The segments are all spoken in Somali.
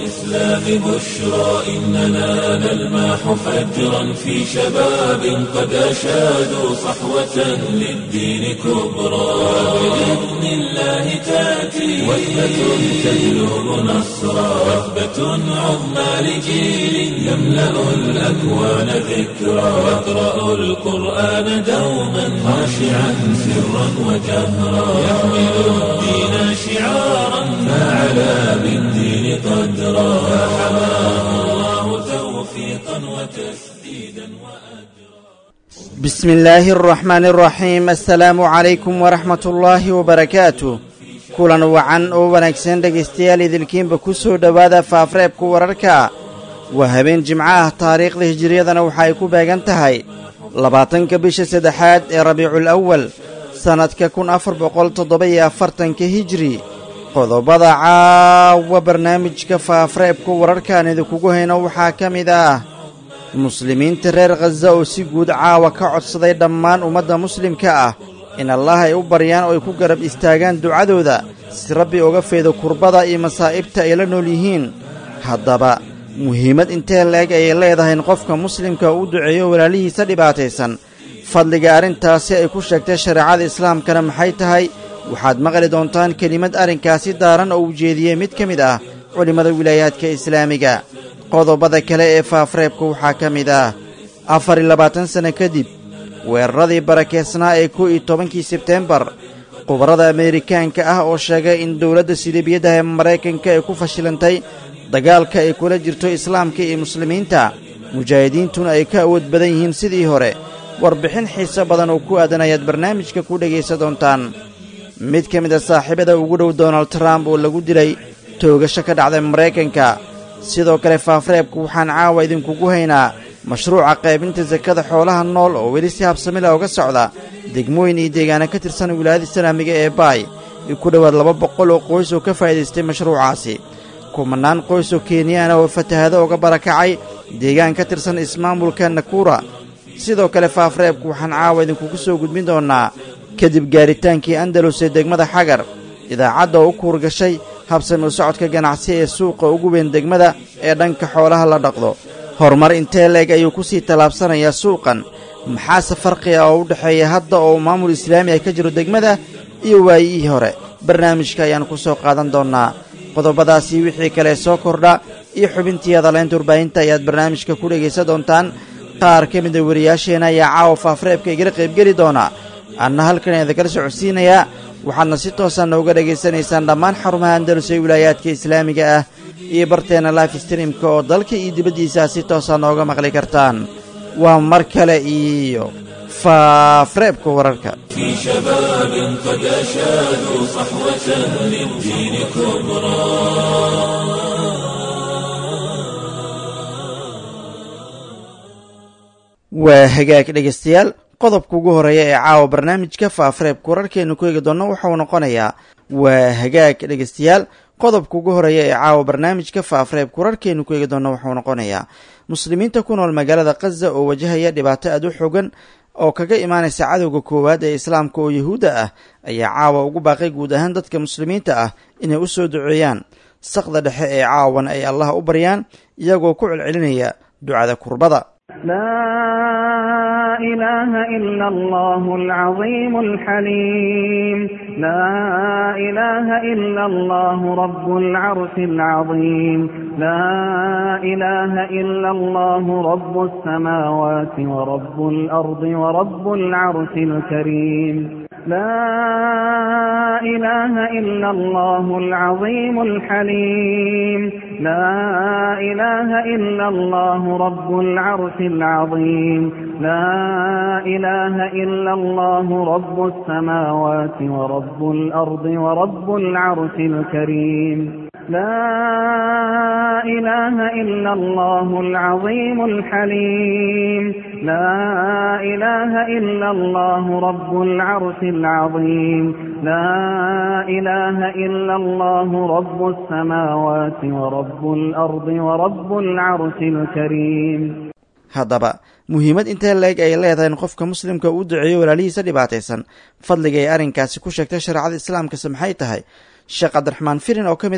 الإسلام بشرى إننا نلمح فجرا في شباب قد أشادوا صحوة للدين كبرى بإذن الله تأتي وثبة تجلب نصرا وثبة عظمى لجيل يملأ الأكوان ذكرا يقرأ القرآن دوما خاشعا سرا وجهرا يحمل الدين شعارا فعلى بالدين قدرا فحماه الله توفيقا وتسديدا وأجرا بسم الله الرحمن الرحيم السلaamu calaykum waraxmat ullaahi wabarakaatu kulan wacan oo wanaagsan dhegaystayaal idilkiinba ku soo dhowaada faafreebka wararka waa habeen jimco ah taariikhda hijiriyadana waxa ay ku beegan tahay labaatanka bisha saddexaad ee rabiicul awal sannadka kun afar boqol toddoba-iyo afartanka hijri qodobada caawa barnaamijka faafreebka wararkaan idinkugu hayno waxaa ka mid ah muslimiinta reer khaza oo si guud caawa ka codsaday dhammaan ummadda muslimka ah in allah ay u baryaan oo ay ku garab istaagaan ducadooda si rabbi uga feedo kurbada iyo masaa'ibta ay la nool yihiin haddaba muhiimad intee la-eg ayay leedahay in qofka muslimka uu duceeyo walaalihiisa dhibaataysan fadliga arrintaasi ay ku sheegtay shareecada islaamkana maxay tahay waxaad maqli doontaan kelimad arrinkaasi daaran oo ujeediyey mid ka mid ah culimmada wilaayaadka islaamiga qodobada kale ee faafreebka waxaa ka mid ah afar iyo labaatan sanno kadib weeraradii barakeysnaa ee kow iyo tobankii sebteembar khubarada ameerikaanka ah oo sheegay in dowladda siliibiyadda ee maraykanka ay ku fashilantay dagaalka ay kula jirto islaamka iyo muslimiinta mujaahidiintuna ay ka awood badan yihiin sidii hore warbixin xiiso badan oo ku aadan ayaad barnaamijka ku dhegaysa doontaan mid ka mid a saaxiibada ugu dhow donald trump oo lagu dilay toogasho ka dhacday maraykanka sidoo kale faafreebka waxaan caawa idinkugu haynaa mashruuca qaybinta sakada xoolaha nool oo weli si habsamila uga socda degmooyin iyo deegaana ka tirsan wilaayada islaamiga ee baay iyo ku dhowaad laba boqol oo qoys oo ka faa'iidaystay mashruucaasi kumanaan qoys oo kenyaana oo fatahado uga barakacay deegaan ka tirsan ismaamulka nakura sidoo kale faafreebku waxaan caawa idinkugu soo gudbin doonnaa kadib gaaritaankii andalus ee degmada xagar idaacadda oo u kuurgashay habsami u socodka ganacsi ee suuqa ugu weyn degmada ee dhanka xoolaha la dhaqdo horumar intee leeg ayuu ku sii tallaabsanayaa suuqan maxaase farqiga oo u dhexeeya hadda oo maamul islaami ah ka jiro degmada iyo waayihii hore barnaamijka ayaan ku soo qaadan doonnaa qodobadaasi wixii kale soo kordha iyo xubintii hadalaynta warbaahinta ayaad barnaamijka ku dhegaysan doontaan qaar ka mida wariyaasheenna ayaa caawa faafreebka igala qaybgeli doona anna halkan idinkala socodsiinayaa waxaadna si toosa nooga dhegaysanaysaan dhammaan xarumaha andalus ee wilaayaadka islaamiga ah iyo barteenna life streamka oo dalka iyo dibaddiisa si toosa nooga maqli kartaan waa mar kale iyo faafreebka wararka في شباب قد أشادوا صحوة للدين كبرى waa hagaag dhegaystayaal qodobka ugu horreeya ee caawa barnaamijka faafreebka wararkeenu ku eegi doonno waxauu noqonayaa waa hagaag dhegaystayaal qodobka ugu horreeya ee caawa barnaamijka faafreebka wararkeenu ku eegi doonno waxauu noqonayaa muslimiinta ku nool magaalada khaza oo wajahaya dhibaato aad u xogan oo kaga imaanaysa cadowga koowaad ee islaamka oo yahuudda ah ayaa caawa ugu baaqay guud ahaan dadka muslimiinta ah inay u soo duceeyaan saqda dhexe ee caawana ay allah u baryaan iyagoo ku celcelinaya ducada kurbada لا إله إلا الله العظيم الحليم لا إله إلا الله رب العرش العظيم لا إله إلا الله رب السماوات ورب الأرض ورب العرش الكريم لا إله إلا الله العظيم الحليم لا إله إلا الله رب العرش العظيم لا إله إلا الله رب السماوات ورب الأرض ورب العرش الكريم لا إله إلا الله العظيم الحليم لا إله إلا الله رب العرش العظيم لا إله إلا الله رب السماوات ورب الأرض ورب العرش الكريم haddaba muhiimad intee leeg ay leedahay in qofka muslimka uu duceeyo walaalihiisa dhibaataysan fadliga ay arrinkaasi ku sheegtay shareecada islaamkase maxay tahay sheekh cabdiraxmaan firin oo ka mid ah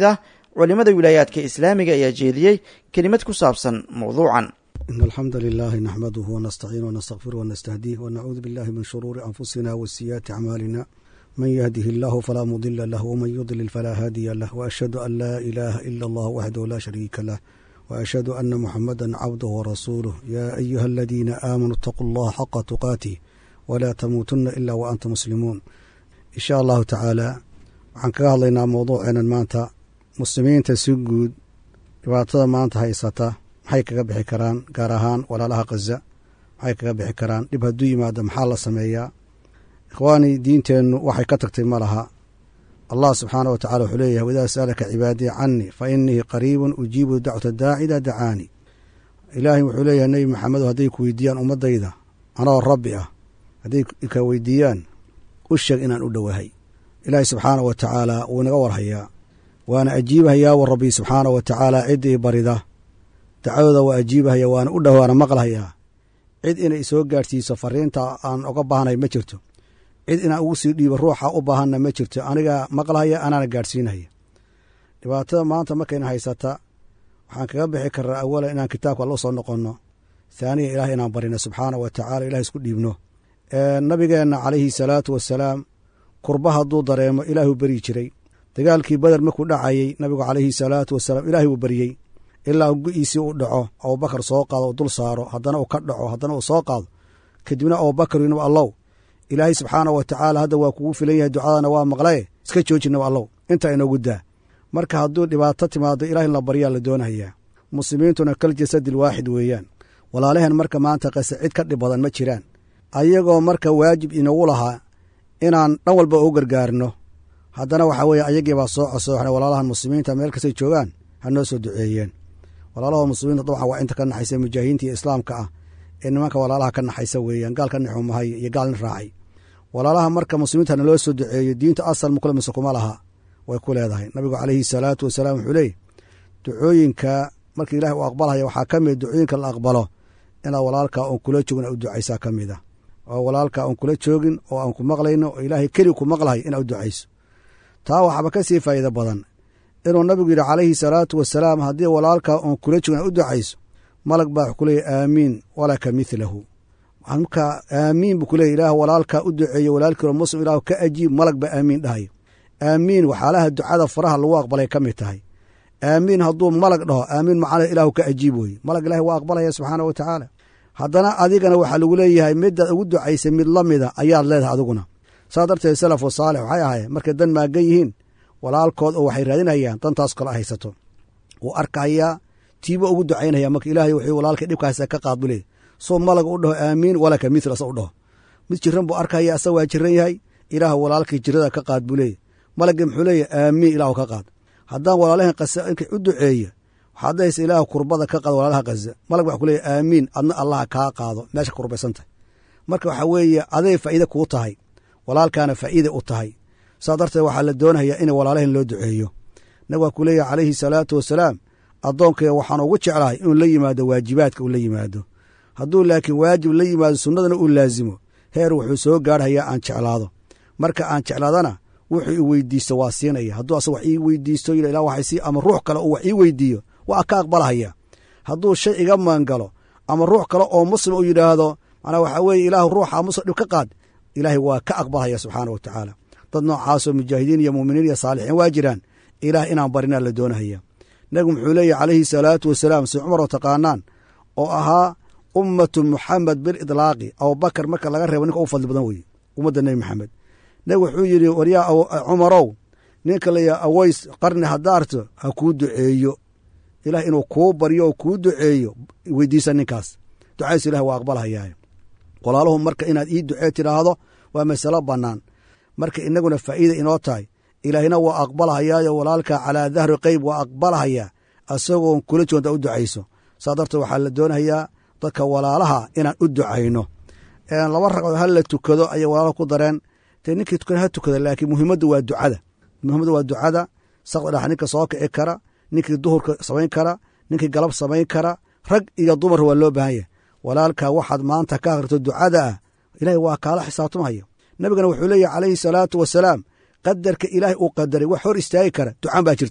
culimmada wilaayaadka islaamiga ayaa jeediyey kelimad ku saabsan mawduucan إن الحمد لله نحمده ونستعين ونستغفره ونستهديه ونعوذ بالله من شرور أنفسنا وسيئات أعمالنا من يهده الله فلا مضل له ومن يضلل فلا هادي له وأشهد أن لا إله إلا الله وحده لا شريك له وأشهد أن محمدا عبده ورسوله يا أيها الذين آمنوا اتقوا الله حق تقاته ولا تموتن إلا وأنتم مسلمون إن شاء الله تعالى waxaan kaga hadlaynaa mawduuceenan maanta muslimiinta si guud dhibaatada maanta haysata maxay kaga bixi karaan gaar ahaan walaalaha khaza maxay kaga bixi karaan dhib hadduu yimaado maxaa la sameeyaa ikhwaanii diinteennu waxay ka tagtay ma laha allah subxaana wa tacala wuxuu leeyahay waidaa sa'alaka cibaadii canii fa innii qariibun ujiibu dacwata daaci idaa dacaanii ilaahay wuxuu leeyahay nebi maxamedo hadday ku weydiiyaan ummaddayda anoo rabbi ah hadday ka weydiiyaan u sheeg inaan u dhowahay ilaahay subxaana wa tacaala wuu inaga warhayaa waana ajiibahayaa wa rabbi subxaana wa tacaala ciddii barida dacwadooda waa ajiibahaya waana u dhowaana maqlahayaa cid inay soo gaadhsiiso fariinta aan oga baahnay ma jirto cid inaan ugu sii dhiibo ruuxa u baahanna ma jirto aniga maqlahaya anaana gaadhsiinaya dhibaatada maanta markayna haysata waxaan kaga bixi karnaa awalan inaan kitaabka alla soo noqonno haaniya ilaah inaan barino subxaana wa tacala ilah isku dhiibno nabigeenna calayhi salaatu wasalaam kurba hadduu dareemo ilaahuu beryi jiray dagaalkii beder markuu dhacayey nabigu calayhi salaatu wasalaam ilaahay wuu beryey ilaa go-iisii uu dhaco abubakar soo qaado uu dul saaro haddana uu ka dhaco haddana uu soo qaado kadibna abubakar inaba allow ilaahay subxaana wa tacaala hadda waa kugu filan yahay ducadana waa maqlaye iska joojinaba allow intaa inoogu daa marka hadduu dhibaato timaado ilaah in la baryaa la doonahayaa muslimiintuna kal jasadil waaxid weeyaan walaalaheen marka maanta qase cid ka dhib badan ma jiraan ayagoo marka waajib inagu lahaa inaan dhan walba u gargaarno haddana waxaa weeye ayagiibaa soo cosooxnay walaalahan muslimiinta meel kastay joogaan ha noo soo duceeyeen walaalaha muslimiinta dabcan waa inta ka naxaysa mujaahidiinta iyo islaamka ah ee nimanka walaalaha ka naxaysa weeyaan gaal ka nixumahay iyo gaal nin raacay walaalaha marka muslimiinta naloo soo duceeyo diinta asal mukule mise kuma laha way ku leedahay nabigu calayhi salaatu wasalaam wuxuu leeyay ducooyinka marka ilahay uu aqbalhaya waxaa ka mid ducooyinka la aqbalo inaad walaalkaa oon kula joogin a u ducaysaa ka mid ah oo walaalkaa oon kula joogin oo aan ku maqlayno oo ilaahay keli ku maqlahay inaad u ducayso taa waxaaba ka sii faa'iido badan inuu nabigu yidhi calayhi salaatu wasalaam haddii walaalkaa oon kula joogin aad u ducayso malag baa wax ku leeyahy aamiin walaka midlahu markaa aamiin buu kuleeyay ilaah walaalkaa u duceeyo walaalkiiro muslim ilaah ka ajiib malag baa aamiin dhahayo aamiin waxyaalaha ducada faraha lagu aqbalay ka mid tahay aamiin hadduu malag dhaho aamiin macana ilaahu ka ajiib weye malag ilahi waa aqbalaya subxaana wa tacaala haddana adigana waxaa lagu leeyahay midaad ugu ducaysay mid la mida ayaad leedahay adiguna saas darteed salafu saalix waxay ahaayeen markay dan maagan yihiin walaalkood oo waxay raadinayaan dantaas kale haysato wuu arkayaa tiibo ugu ducaynaya marka ilaahay wuxuu walaalkay dhibkaasa ka qaad buu leey soo malaga u dhaho aamiin walaka mithla asa u dhaho mid jiran buu arkaya asa waa jiran yahay ilaah walaalkii jirada ka qaad buu leeyahy malagii muxuu leeyahy aamiin ilaahu ka qaad haddaan walaalahan kasa inkay u duceeya waxaad dhahaysa ilaah kurbada ka qaad walaalaha kaza malag waxa ku leeyahy aamiin adna allaha kaa qaado meesha kurbaysan tahay marka waxaa weeye aday faa'iide kuu tahay walaalkaana faa'iide u tahay saas darteed waxaa la doonayaa in walaalahan loo duceeyo nabig waa ku leeyahy calayhi salaatu wasalaam addoonkayga waxaan ugu jeclahay inuu la yimaado waajibaadka uu la yimaado hadduu laakiin waajib la yimaado sunnadana uu laasimo heer wuxuu soo gaarhayaa aan jeclaado marka aan jeclaadana wuxuu i weydiisto waa siinaya hadduu asa wax ii weydiisto ila waxay sii ama ruux kale uu wax ii weydiiyo waa ka aqbalahaya hadduu shay iga maangalo ama ruux kale oo muslim uu yidhaahdo manaa waxaa weeye ilaah ruuxa muslim dhib ka qaad ilaahay waa ka aqbalhaya subxaana wa tacaala dad noocaasoo mujaahidiin iyo muuminiin iyo saalixiin waa jiraan ilaah inaan barinaa la doonahaya nebigu muxuu leeyahy calayhi salaatu wasalaam si cumar oo taqaanaan oo ahaa ummatu muxamed bilidlaaqi abubakar marka laga reebo ninka u fadli badan weye ummadda nebi maxamed nebigu wuxuu yidhi waryaa cumarow ninka layaa aways qarni hadaarto ha kuu duceeyo ilaah inuu kuu baryo oo kuu duceeyo weydiisa ninkaas ducaysu ilah waa aqbalhayaa walaaluhu marka inaad ii ducee tidhaahdo waa masalo bannaan marka inaguna faa'iida inoo tahay ilaahina waa aqbalhayaayo walaalka calaa dahri qeyb waa aqbalhayaa asagoon kula joonta u ducayso saa darteed waxaa la doonayaa dadka walaalaha inaan u ducayno laba ragcood ha la tukado ayay walaalo ku dareen te ninkii tukana ha tukada laakiin muhiimaddu waa ducada muhiimaddu waa ducada sakda dhex ninka soo kici kara ninkii duhurka samayn kara ninkii galab samayn kara rag iyo dumar waa loo baahan yahay walaalka waxaad maanta ka akrito ducada ah ilahay waa kaala xisaabtamaya nabigana wuxuu leeyahy calayhi salaatu wasalaam qadarka ilaahay uu qadaray wax hor istaagi kara ducaan baa jirtoon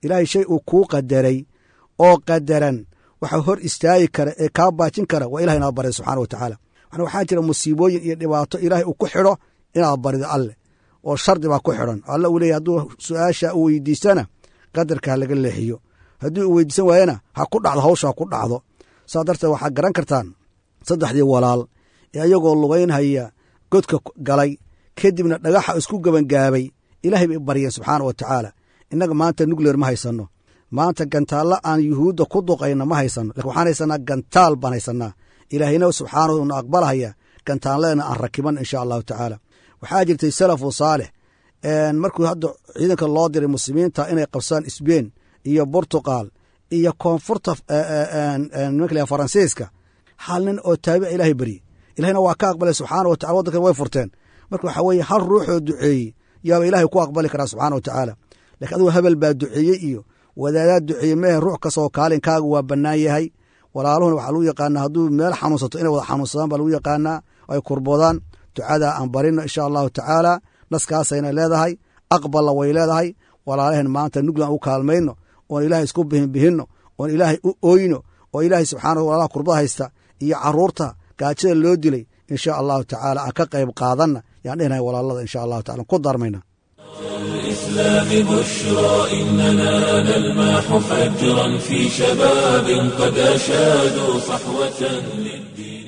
ilaahay shay uu kuu qadaray oo qadaran waxa hor istaagi kara ee kaa baajin kara waa ilahay inaad barida subxana wa tacaala waxaa jira musiibooyin iyo dhibaato ilaahay uu ku xidho inaad barido alleh oo shardi baa ku xidhan alla uu leeyahy hadduu su-aasha u weydiistana qadarka ha laga leexiyo haddii uu weydiisan waayana ha ku dhacdo hawsha ha ku dhacdo saa darteed waxaad garan kartaan saddexdii walaal ee ayagoo lugaynhaya godka galay kadibna dhagaxa isku gebangaabay ilaahay bay baryeen subxaana wa tacaala innaga maanta nugleer ma haysanno maanta gantaalla aan yuhuudda ku duqayna ma haysanno lakin waxaan haysanaa gantaal baan haysanaa ilaahayna subxaanahu na aqbalahaya gantaalleena aan rakiban insha allahu tacaala waxaa jirtay salafu saalix markuu hadda ciidanka loo diray muslimiinta inay qabsaan sbein iyo bortugal iyo koonfurta nimanka faransiiska hal nin oo taabica ilaahay berye ilahayna waa ka aqbalay subxaana wa tacala waddankan way furteen marka waxaa weeye hal ruuxoo duceeyey yaaba ilaahay ku aqbali karaa subxaana wa tacaala lakiin adugu hebel baa duceeyey iyo wadaadaa duceeyey mehe ruux kastoo kaalinkaaga waa bannaan yahay walaaluhuna waxaa lagu yaqaanaa hadduu meel xanuunsato inay wada xanuunsadaan baa lagu yaqaanaa ay kurboodaan ducadaa aan barino insha allahu tacaala naskaasayna leedahay aqballa way leedahay walaalaheen maanta nuglan u kaalmayno oon ilaahay isku bihinbihinno oon ilaahay u oyno oo ilaahay subxaanahu walaalaha kurbada haysta iyo caruurta gaajada loo dilay insha allahu tacaala aan ka qayb qaadanna yaan dhehnahay walaalada insha allahu tacala ku darmayna الإسلام بشرى إننا نلمح فجرا في شباب قد أشادوا صحوة للدين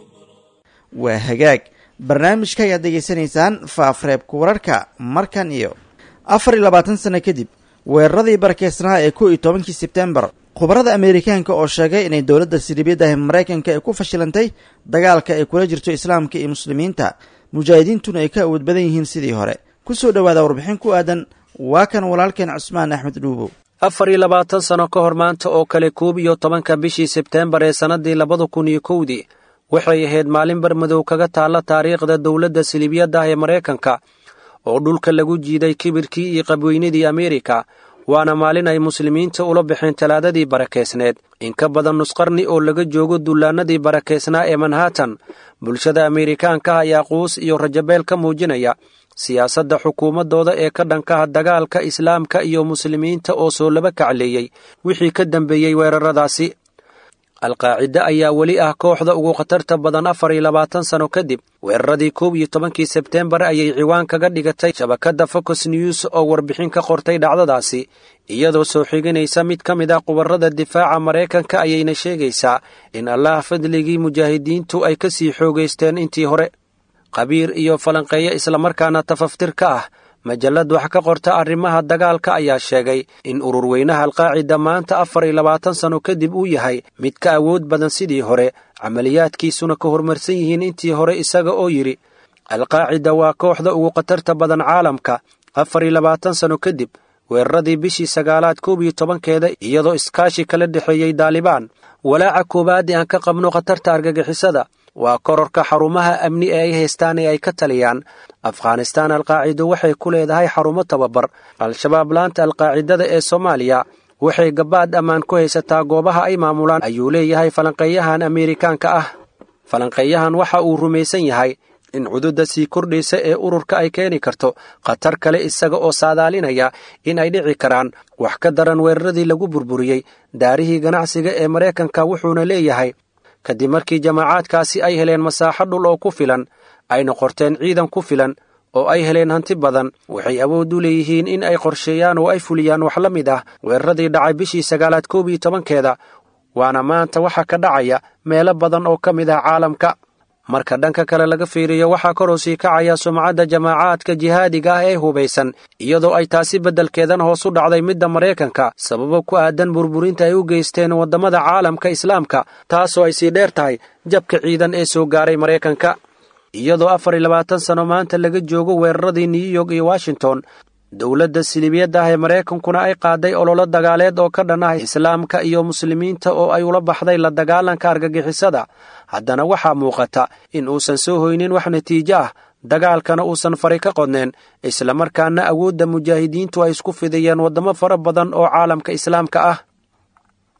waa hagaag barnaamijka ayaad degeysanaysaan faafreebka wararka markan iyo afar iyo labaatan sano kadib weeraradii barakeysnaha ee kow iyo tobankii sebtembar khubarada ameerikaanka oo sheegay inay dowladda siribyadahi maraykanka ay ku fashilantay dagaalka ay kula jirto islaamka iyo muslimiinta mujaahidiintuna ay ka awood badan yihiin sidii hore ku soo dhowaada warbixin ku aadan waa kan walaalkeen cusmaan axmed dhuubow afar iyo labaatan sano ka hor maanta oo kale koob iyo tobanka bishii sebteembar ee sannaddii labada kun iyo kowdii waxay ahayd maalin barmadow kaga taalla taariikhda dowladda silibyadda ee maraykanka oo dhulka lagu jiiday kibirkii iyo qabweynadii ameerika waana maalin ay muslimiinta ula baxeen talaadadii barakeysneed in ka badan nusqarni oo laga joogo dullaannadii barakeysnaa ee manhattan bulshada ameerikaanka ayaa quus iyo rajabeel ka muujinaya siyaasadda xukuumaddooda ee ka dhankaha dagaalka islaamka iyo muslimiinta oo soo laba kacleeyey wixii ka dambeeyey weeraradaasi alqaacide ayaa weli ah kooxda ugu khatarta badan afar iyo labaatan sano kadib weeraradii koob iyo tobankii sebteembar ayay ciwaan kaga dhigatay shabakadda focus news oo warbixin ka qortay dhacdadaasi iyadoo soo xiganaysa mid ka mid ah qubarada difaaca maraykanka ayayna sheegaysaa in allah fadligii mujaahidiintu ay ka sii xoogaysteen intii hore qabiir iyo falanqeeyo islamarkaana tafaftir ka ah majallad wax ka qorta arrimaha dagaalka ayaa sheegay in ururweynaha alqaacida maanta afar iyo labaatan sano kadib uu yahay mid ka awood badan sidii hore camaliyaadkiisuna ka horumarsan yihiin intii hore isaga oo yidhi alqaacida waa kooxda ugu khatarta badan caalamka afar iyo labaatan sano kadib weeraradii bishii sagaalaad koob iyo tobankeeda iyadoo iskaashi kala dhexeeyey daalibaan walaaca koowaad ee aan ka qabno khatarta argagixisada waa kororka xarumaha amni ee ay haystaan ee ay ka taliyaan afghanistaan alqaacido waxay ku leedahay xarumo tababar al-shabaab laanta alqaacidada ee soomaaliya waxay gabaad ammaan ku haysataa goobaha ay maamulaan ayuu leeyahay falanqeeyahan ameerikaanka ah falanqeeyahan waxa uu rumaysan yahay in cududda sii kordhaysa ee ururka ay keeni karto khatar kale isaga oo saadaalinaya in ay dhici karaan wax ka daran weeraradii lagu burburiyey daarihii ganacsiga ee maraykanka wuxuuna leeyahay kadib markii jamaacaadkaasi ay heleen masaaxo dhul oo ku filan ayna qorteen ciidan ku filan oo ay heleen hanti badan waxay awood u leeyihiin in ay qorsheeyaan oo ay fuliyaan wax la mid ah weeraradii dhacay bishii sagaalaad koob iyo tobankeeda waana maanta waxa ka dhacaya meelo badan oo ka mid ah caalamka marka dhanka kale laga fiiriyo waxaa koroo sii kacaya sumcadda jamaacaadka jihaadiga ah ee hubaysan iyadoo ay taasi beddelkeedan hoos u dhacday midda maraykanka sababo ku aadan burburinta ay u geysteen waddamada caalamka islaamka taasoo ay sii dheer tahay jabka ciidan ee soo gaaray maraykanka iyadoo afar iyo labaatan sano maanta laga joogo weeraradii new york iyo washington dowladda silibiyadda ah ee maraykankuna ay qaaday ololo dagaaleed oo ka dhan ah islaamka iyo muslimiinta oo ay ula baxday la dagaalanka argagixisada haddana waxaa muuqata in uusan soo hoynin wax natiijo ah dagaalkana uusan fari ka qodneen islamarkaana awoodda mujaahidiintu ay isku fidiyeen waddamo fara badan oo caalamka islaamka ah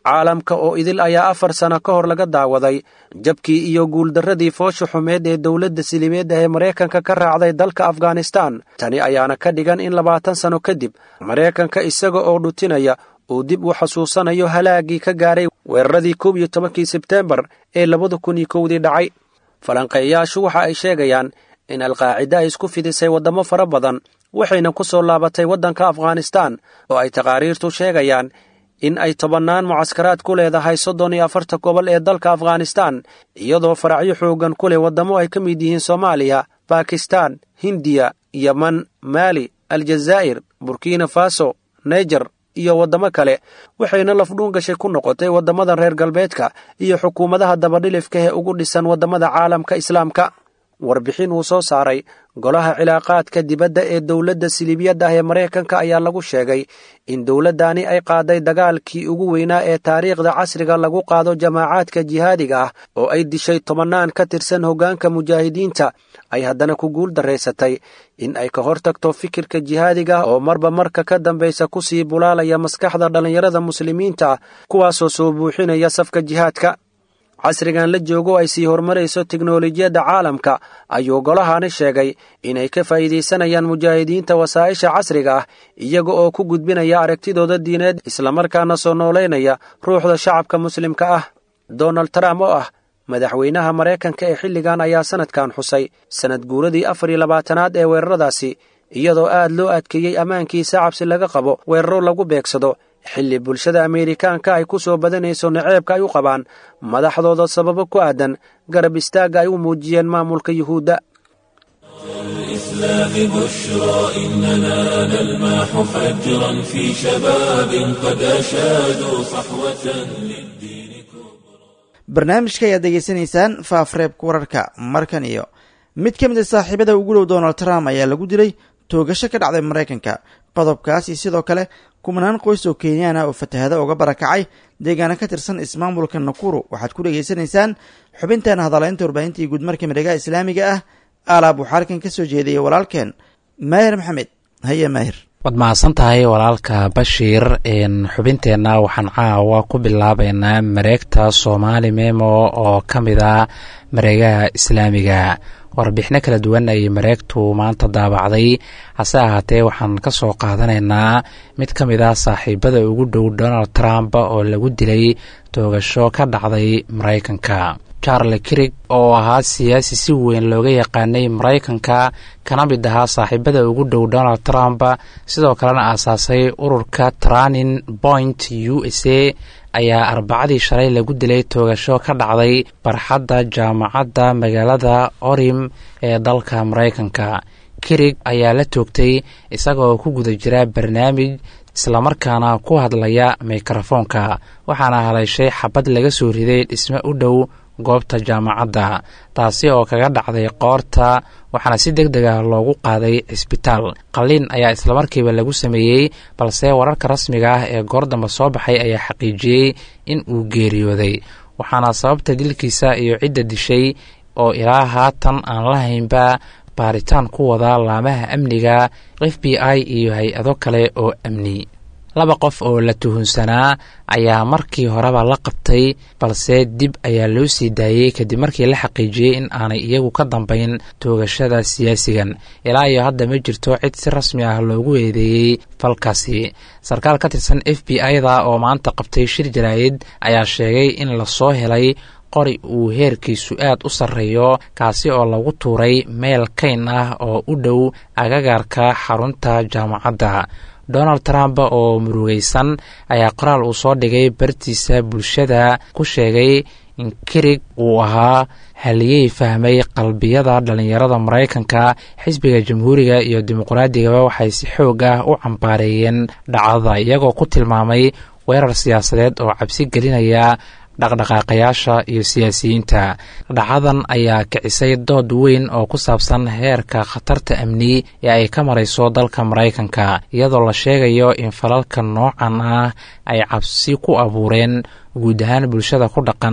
caalamka oo idil ayaa afar sano ka hor laga daawaday jabkii iyo guuldarradii foosha xumeed ee dowladda silibeedda ee maraykanka ka raacday dalka afghanistan tani ayaana ka dhigan in labaatan sano kadib maraykanka isaga oo dhutinaya uu dib u xasuusanayo halaagii ka gaaray weeraradii koob iyo tobankii sebteembar ee labada kun iyo kowdii dhacay falanqeeyayaashu waxa ay sheegayaan in alqaacida ay isku fidisay waddamo fara badan waxayna ku soo laabatay waddanka afghanistan oo ay taqaariirtu sheegayaan in ay tobannaan mucaskaraad ku leedahay soddon iyo afarta gobol ee dalka afghanistan iyadoo faracyo xooggan ku leh waddamo ay ka mid yihiin soomaaliya bakistan hindiya yeman maali aljazaa'ir burkina faso naijer iyo waddamo kale waxayna lafdhuun gashay ku noqotay waddamada reer galbeedka iyo xukuumadaha dabadhilifka ee ugu dhisan waddamada caalamka islaamka warbixin uu soo saaray golaha cilaaqaadka dibadda ee dowladda siliibiyadda ah ee maraykanka ayaa lagu sheegay in dowladdani ay qaaday dagaalkii ugu weynaa ee taariikhda casriga lagu qaado jamaacaadka jihaadiga ah oo ay dishay tobannaan ka tirsan hoggaanka mujaahidiinta ay haddana ku guul darraysatay in ay ka hortagto fikirka jihaadiga ah oo marba marka ka dambaysa ku sii bulaalaya maskaxda dhallinyarada muslimiinta ah kuwaasoo soo buuxinaya safka jihaadka casrigan la joogo ay sii horumarayso teknolojiyadda caalamka ayuu golahani sheegay inay ka faa'iidaysanayaan mujaahidiinta wasaa'isha casriga ah iyaga oo ku gudbinaya aragtidooda diineed islamarkaana soo noolaynaya ruuxda shacabka muslimka ah donald trump oo ah madaxweynaha maraykanka ee xilligan ayaa sannadkan xusay sannad guuradii afar iyo labaatanaad ee weeraradaasi iyadoo aad loo adkeeyey ammaankiisa cabsi laga qabo weeraro lagu beegsado xilli bulshada ameerikaanka ay ku soo badanayso naceebka ay u qabaan madaxdooda sababo ku aadan garab istaagga ay u muujiyeen maamulka yuhuudda الإسلام بشرى إننا نلمح فجرا في شباب قد أشادوا صحوة للدين barnaamijka ayaad degeysanaysaan faafreebka wararka markan iyo mid ka mid a saaxiibada ugu dhow donald trump ayaa lagu dilay toogasho ka dhacday maraykanka qodobkaas iyo sidoo kale kumanaan qoys oo kenyaan ah oo fatahada uga barakacay deegaana ka tirsan ismaamulka nakuru waxaad ku dhegaysanaysaan xubintan hadalaynta warbaahinta iyo guudmarka midhagaha islaamiga ah alaab waxaa halkan ka soo jeediyay walaalkeen maahir maxamed haye maahir waad mahadsan tahay walaalka bashiir xubinteenna waxaan caawa ku bilaabeynaa mareegta soomaali memo oo ka mid a mareegaha islaamiga warbixino kala duwan ayay mareegtu maanta daabacday hase ahaatee waxaan ka soo qaadanaynaa mid ka mid ah saaxiibada ugu dhow donald trump oo lagu dilay toogasho ka dhacday maraykanka charle kirig oo ahaa siyaasi si weyn looga yaqaanay maraykanka kana mid ahaa saaxiibada ugu dhow donald trump sidoo kalena aasaasay ururka tranin point u s a ayaa arbacadii shalay lagu dilay toogasho ka dhacday barxadda jaamacadda magaalada orim ee dalka maraykanka kirig ayaa la toogtay isagaoo ku guda jira barnaamij islamarkaana ku hadlaya mikrofoonka waxaana haleyshay xabad laga soo riday dhisme u dhow goobta jaamacadda taasi oo kaga dhacday qoorta waxaana si deg deg ah loogu qaaday cisbitaal qalliin ayaa islamarkiiba lagu sameeyey balse wararka rasmiga ah ee goordamba soo baxay ayaa xaqiijiyey in uu geeriyooday waxaana sababta dilkiisa iyo cidda dishay oo ilaa haatan aan la haynba baaritaan ku wada laamaha amniga f b i iyo hay-ado kale oo amni laba qof oo la tuhunsanaa ayaa markii horeba la qabtay balse dib ayaa loo sii daayey kadib markii la xaqiijiyey in aanay iyagu ka dambayn toogashada siyaasigan ilaa iyo hadda ma jirto cid si rasmi ah loogu eedeeyey falkaasi sarkaal ka tirsan f b i-da oo maanta qabtay shir jaraa'id ayaa sheegay in lasoo helay qori uu heerkiisu aad u sarreeyo kaasi oo lagu tuuray meel kayn ah oo u dhow agagaarka xarunta jaamacadda donald trump oo murugaysan ayaa qoraal uu soo dhigay bartiisa bulshada ku sheegay in kirig uu ahaa haliyey fahmay qalbiyada dhallinyarada maraykanka xisbiga jamhuuriga iyo dimuqraadigaa waxay si xoog ah u cambaareeyeen dhacdada iyagoo ku tilmaamay weerar siyaasadeed oo cabsi gelinaya dhaqdhaqaaqayaasha iyo siyaasiyiinta dhacadan ayaa kicisay dood weyn oo ku saabsan heerka khatarta amni ee ay ka marayso dalka maraykanka iyadoo la sheegayo in falalka noocan ah ay cabsi ku abuureen guud ahaan bulshada ku dhaqan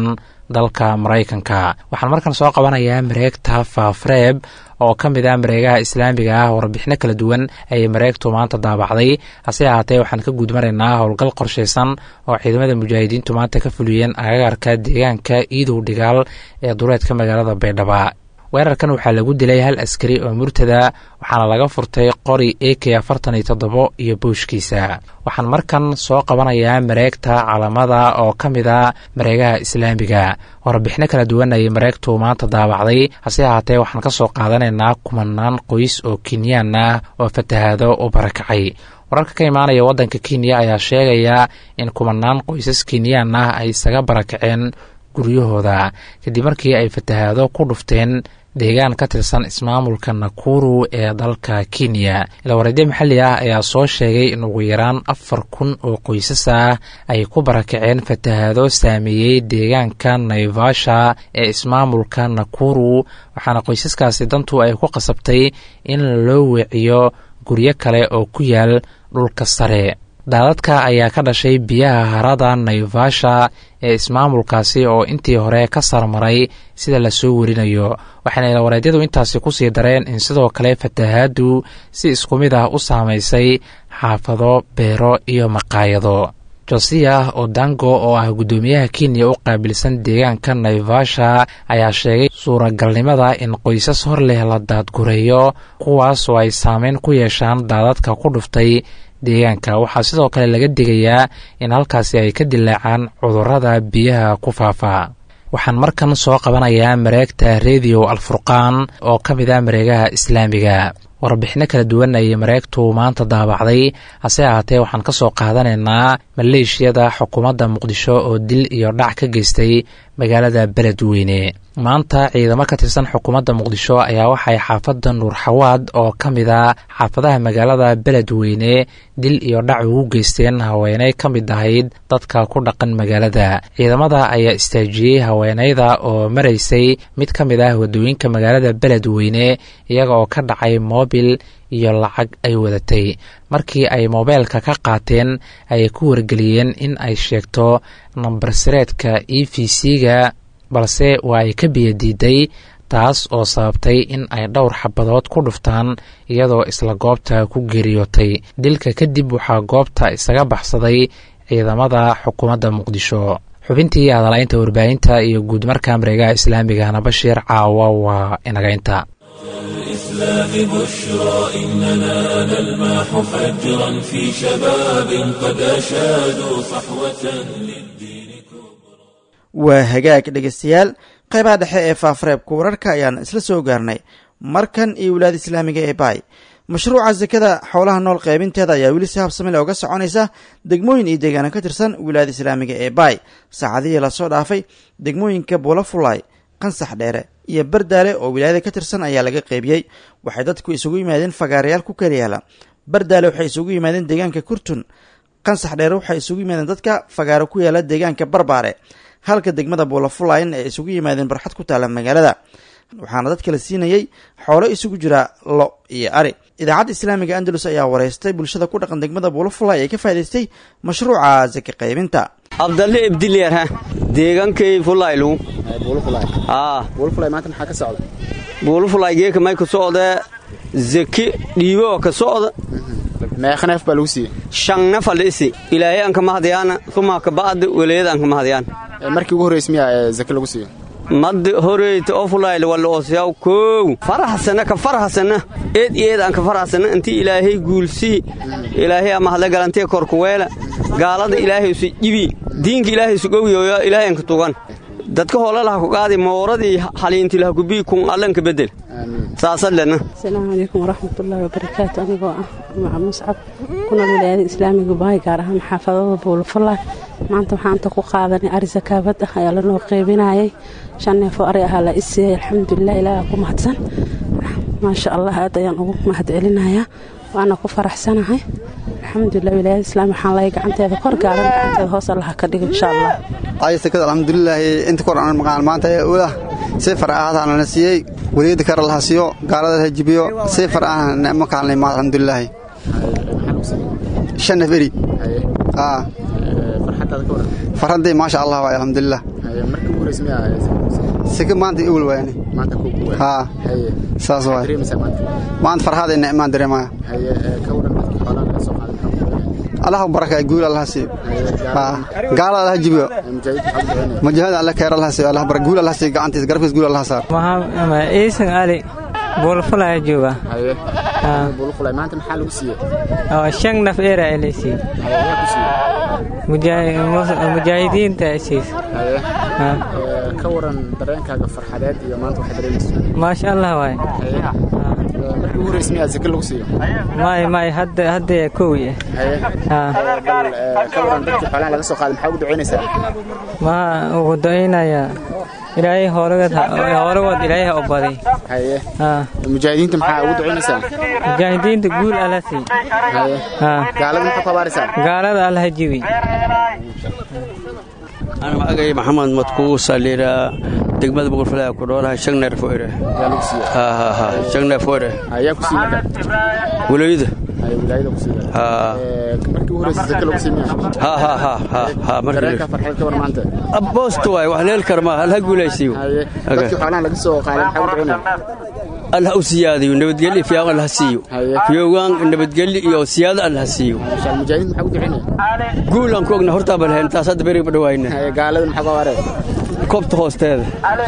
dalka maraykanka waxaan markan soo qabanayaa mareegta faafreeb oo ka mid ah mareegaha islaamiga ah warbixino kala duwan ayay mareegtu maanta daabacday hase ahaatee waxaan ka gudmaraynaa howlgal qorshaysan oo ciidamada mujaahidiintu maanta ka fuliyeen agagarka deegaanka iidow dhigaal ee dureedka magaalada baydhaba weerarkan waxaa lagu dilay hal askari oo murtada waxaana laga furtay qori a k afartan iyo toddobo iyo booshkiisa waxaan markan soo qabanayaa mareegta calamada oo ka mid a mareegaha islaamiga warbixino kala duwan ayay mareegtu maanta daabacday hase ahaatee waxaan ka soo qaadanaynaa kumanaan qoys oo kenyaan ah oo fatahaado u barakacay wararka ka imaanaya waddanka kenya ayaa sheegaya in kumanaan qoysas kenyaan ah ay isaga barakaceen guryahooda kadib markii ay fatahaado ku dhufteen deegaan ka tirsan ismaamulka nakuru ee dalka kenya ilawareedyo maxalli ah ayaa soo sheegay in ugu yaraan afar kun oo qoysas ah ay ku barakaceen fatahaado saameeyey deegaanka naivasha ee ismaamulka nakuru waxaana qoysaskaasi dantu ay ku qasabtay in loo weeciyo guryo kale oo ku yaal dhulka sare daadadka ayaa ka dhashay biyaha harada naivasha ee ismaamulkaasi oo intii hore ka sarmaray sida lasoo werinayo waxayna ilawareedyadu intaasi kusii dareen in sidoo kale fatahaadu si isku mid ah u saamaysay xaafado beero iyo maqaayado josiah odango oo ah guddoomiyaha kenya u qaabilsan deegaanka naivasha ayaa sheegay suuragalnimada in qoysas hor leh la daadgureeyo kuwaas oo ay saameyn ku yeeshaan daadadka ku dhuftay deegaanka waxaa sidoo kale laga digayaa in halkaasi ay ka dilaacaan cudurrada biyaha ku faafa waxaan markan soo qabanayaa mareegta rediyo alfurqaan oo ka mid ah mareegaha islaamiga warbixino kala duwan ayay mareegtu maanta daabacday hase ahaatee waxaan ka soo qaadanaynaa maleeshiyada xukuumadda muqdisho oo dil iyo dhac ka geystay magaalada beledweyne maanta ciidamo ka tirsan xukuumadda muqdisho ayaa waxay xaafadda nuurxawaad oo ka mid a xaafadaha magaalada beledweyne dil iyo dhac ugu geysteen haweeney ka mid ahayd dadka ku dhaqan magaalada ciidamada ayaa istaajiyey haweeneyda oo maraysay mid ka mid ah wadooyinka magaalada beledweyne iyaga oo ka dhacay moobil iyo lacag ay wadatay markii ay moobeelka ka qaateen ayay ku wargeliyeen in ay sheegto nambar sireedka e v c-ga balse waa ay ka biyadiiday taas oo sababtay in ay dhowr xabadood ku dhuftaan iyadoo isla goobta ku geeriyootay dilka kadib waxaa goobta isaga baxsaday ciidamada xukuumadda muqdisho xubintii hadalaynta warbaahinta iyo guud marka mareegaha islaamigana bashiir caawa waa inagaynta الإسلام بشرى إننا نلمح فجرا في شباب قد أشادوا صحوة للدين waa hagaag dhegaystayaal qaybaha dhexe ee faafareebka wararka ayaan isla soo gaarnay markan iyo wilaada islaamiga ee baay mashruuca sakada xoolaha nool qaybinteeda ayaa weli si habsamile oga soconaysa degmooyin iyo deegaano ka tirsan wilaayada islaamiga ee baay saacadihii lasoo dhaafay degmooyinka buulafulay qansax dheere iyo bardaale oo wilaayada ka tirsan ayaa laga qeybiyey waxay dadku isugu yimaadeen fagaarayaal ku kala yaala bardaale waxay isugu yimaadeen deegaanka kurtun qansax dheere waxay isugu yimaadeen dadka fagaaro ku yaala deegaanka barbaare halka degmada buulafulayn ay isugu yimaadeen barxad ku taala magaalada waxaana dadka la siinayey xoolo isugu jira lo iyo ari idaacadda islaamiga andalus ayaa wareystay bulshada ku dhaqan degmada buulafulay ee ka faa'idaystay mashruuca sake qaybinta abdalle ibdilyarha deegankay fulaylu buulufulay geeka may ka socdee zeki dhiibo ka socda meeqneef baa lagu siiyey shan nafal isi ilaahay aan ka mahadyaana suma ka ba'da welayada aan ka mahadyaan markii ugu horraysa miyaa ee zake lagu siiyo mad horeyta oo fulayl walla oosyaw koow farahasana ka farahasana eed eed aan ka farahasana intii ilaahay guulsii ilaahay ama hadla galantee korkuweela gaalada ilaahay su jibi diinka ilaahay su gowyoyo ilaahay aan ka tugan dadka hoolalaha ku qaadi mooradii haliintilaha kubii kun allanka bedel saasadlena asalaamu calaykum waraxmatullaahi wabarakaatu anigoo ah maca muscab kuna wilaayada islaamiga bahay gaar ahaan xaafadada buulafalaay maanta waxaa inta ku qaadanay ari sakaabad ah ayaa lanoo qeybinayay shan neefoo ari ahaa la isiiyey alxamdulilah ilaaha ku mahadsan maasha allah aad ayaan ugu mahad celinayaa waana ku faraxsanahay alxamdulilah wilaayada islaami waxaan lahay gacanteeda kor gaaran gacanteeda hoos allaha ka dhigo insha allah ay sakada alxamdulilaahi inta kor aan maqaan maanta ee ulah si far ahaadana na siiyey weliyada kara laha siiyo gaalada ha jibiyo si far ahna ma kaalnay ma alxamdulilaahi shan naf eri farxaddii maasha allah waay alxamdulilah horeysa miyaa sika maanta iwil waayani maanta kuugu waay haa haye saas waay dareemaysaa maanta maanta farxaad ina imaan dareemaya haye ka waran dadkii xoolaha laga soo qaaday maxaa ku dareemaya allaha barakay guul allaha siiyo haa gaala allaha jibiyo mujaahidka maxaa ku dareemaya mujahid alle keer allaha siiyo allaha barak guul allaha siiyo gacantiisa garabkiisa guul allaha saar iisan ali buulfulaya jooga haye bulu fulay maanta maxaa lagu siiyey oo shan naf eera elaysiiy haye yaa ku siiyey mujaahidiinta siis haye ka waran dareenkaaga farxadeed iyo maanta waxaa dareemaysa maasha allah waay haye markii ugu horeysa miyaa zake lagu siiyo may may hadda hadda kowi haye ah bal ka waran dadkii xoolaha laga soo qaaday maxaa ugu ducaynaysaa ma ugu do'aynaya ilaahay hooragad hooragod ilaahay ha obaday haye ah mujaahidiinta maxaa ugu ducaynaysaa mujaahidiinta guul alla sii haye ah gaalada maxaa ku abaaraysaa gaalada alla ha jibi أنا magacay maxamed madkuusa liiraa degmada boqorfalaa ku dhoolahay shan neer foire yaa lagu siiyey ha ha ha shan neer foire ayaa ku siiyey marka wilayada haye wilaayada ku siiyey ha markii ugu horeysa zake lagu siiyey miyaa ha ha ha ha ha markii dareenka farxadeed ka waran maanta aboosto waay wax leel karma hal ha guulaysiyo haye dadkii xoolaha laga soo qaaday maxaa ugu ducaynaya allah u siyaadiyo nabadgelyo fiican allah ha siiyo haye fiyoogaan nabadgelyo iyo siyaado allah ha siiyo insha Allah mujaahidiinta maxaa ugu ducaynaya guul aan ku ogna hortaa bal hayn taas hadda beriga badhawaayna haye gaalada maxaa ku abaaraya koobta hoosteeda